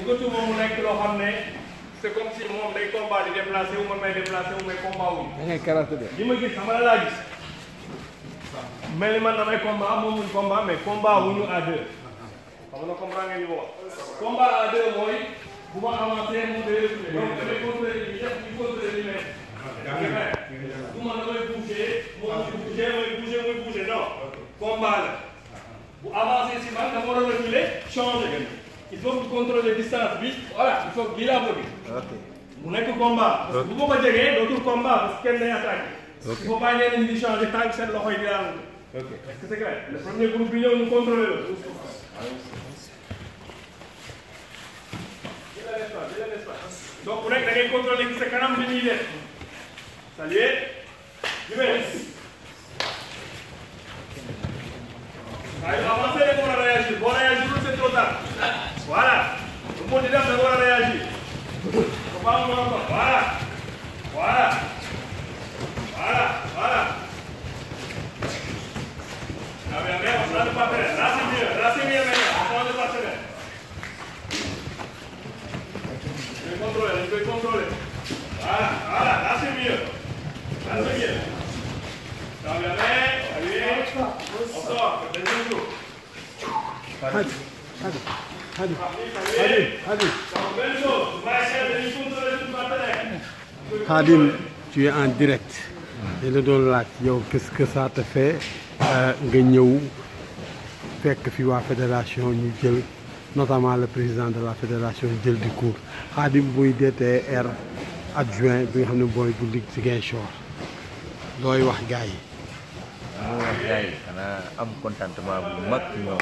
yëngatu moom mu nekk loo xam ne c'est comme si moom day combat di déplacé wu man may déplacé wu mais combat wu da ngay karaté de. li ma gis xam nga la laa gis mel ni man damay combat moom muy combat mais combat wu ñu à deux xam nga comprendre ngeen ñu ko wax combat à deux mooy bu ma avancé mu day reculer donc damay contrôler li def ñu contrôler li may du ma damay bouger moom muy bouger muy bouger muy bouger non combat la bu avancé si man dama war a reculer changer il faut que contrôler distance bi voilà il faut que lii laa bëgg ok mu nekk combat. parce que bu ma ko jegee dootul combat parce que kenn day attaqué. Ok. il faut pas ñeneen ñi di changer tant que seen loxo yi di daanu. ok est-ce que c'est clair le premier groupe bi ñëw ñu contrôler la. jëlal espace jëlal espace. donc bu nekk da ngay contrôler ci sa kanam li ñuy def. saluer. jubee. saa yu avancé rek war a réagir boo réagirul c'est trop tard. voilà. bu mu di def da nga war a réagir. Faut pas me voir, Voilà. Voilà. Voilà. Voilà. Ah, bien, bien, on change de partenaire. Là, c'est mieux. Là, c'est mieux maintenant. On change de partenaire. Je vais contrôler. Je vais contrôler. Voilà. Voilà. Là, c'est mieux. Là, c'est mieux. Ça va bien, bien. Allez. On sort. Deuxième tour. Hadi hadi hadi Allez. hadi. Donc, même chose. On va essayer de lui contrôler tout partenaire. Khadim tu es en direct. te la doon laaj yow qu'est-ce que ça te fait euh, nga ñëw fekk fi waa fédération ñu jël notamment le président de la fédération jël di cours Khadim buy DTR adjoint bi nga xam ne booy bu Ligue Ziguinchor looy wax gars yi. mu wax gars yi xanaa am contentement bu mag ci ñoom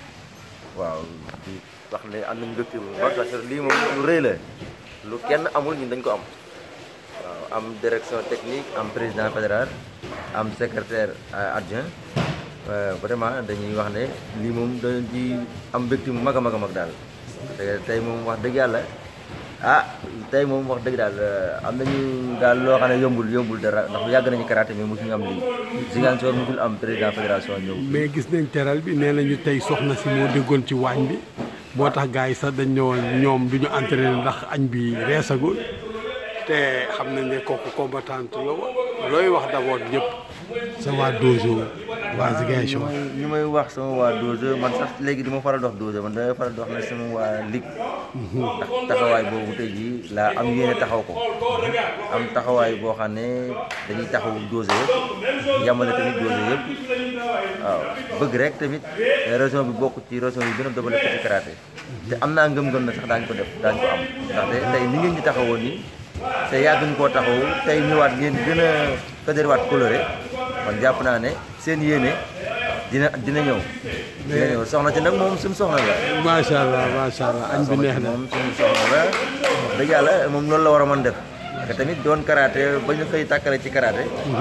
waaw di wax ne am nañ mbégte bu mag parce que lii moom lu rëy la lu kenn amul ñun dañ ko am waaw am direction technique am président fédéral am secrétaire euh, adjoint Euh, vraiment dañuy wax ne lii moom dañ ci am mbégte mu mag a mag a mag daal te tey moom wax dëgg yàlla ah tey moom wax dëgg daal euh, am nañu daal loo xam ne yombul yombul dara ndax yàgg nañu karaté mais mosuñu am lii Ziguinchor musul am président fédération ñëw mais gis nañ teral bi nee nañu tey soxna si moo déggoon ci waañ bi moo tax gars yi sax dañ ne woon ñoom du ñu entraîné ndax añ bi reesagul te xam nañ ne kooku combattante la woon looy wax d'abord ñëpp sa waa dojo waa Ziguinchor ñu may wax sama waa dose man sax léegi du ma faral di wax dose man damay faral di wax ne sama waa ligue ndax taxawaay boobu tey jii laa am yéene taxaw ko am taxawaay boo xam ne dañuy taxaw dose yëpp yamale tamit dose yëpp waaw bëgg rek tamit région bi bokk ci région yi gën a développé ci karaté te am naa ngëm-ngëm na sax daañu ko def daañu ko am ndaxte tey ni ngeen ñu taxawoon nii te yàgg ñu koo taxaw tey ñëwaat ngeen gën a fédéré waat coloré kon jàpp naa ne seen yéene dina dina ñëw. dina ñëw soxna ci nag moom suñu soxna la. macha allah macha allah añ bi neex na moom suñu soxna la wax dëgg yàlla moom loolu la war a mën def. parce que tamit doon karaté ba ñu xëy tàkkale ci karaté.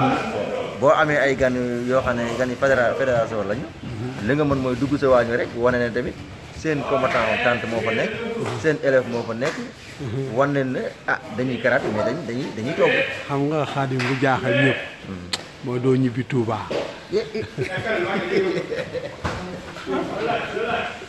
boo amee ay gan yoo xam ne gan yi fédéra fédération lañu. li nga mën mooy dugg sa waañu rek wane ne tamit seen combattant tante moo fa nekk. seen élève moo fa nekk. wan leen ne ah dañuy karaté mais dañuy dañuy dañuy togg. xam nga xaadim bu jaaxal ñëpp moo doo ñibbi Touba Eh, eh,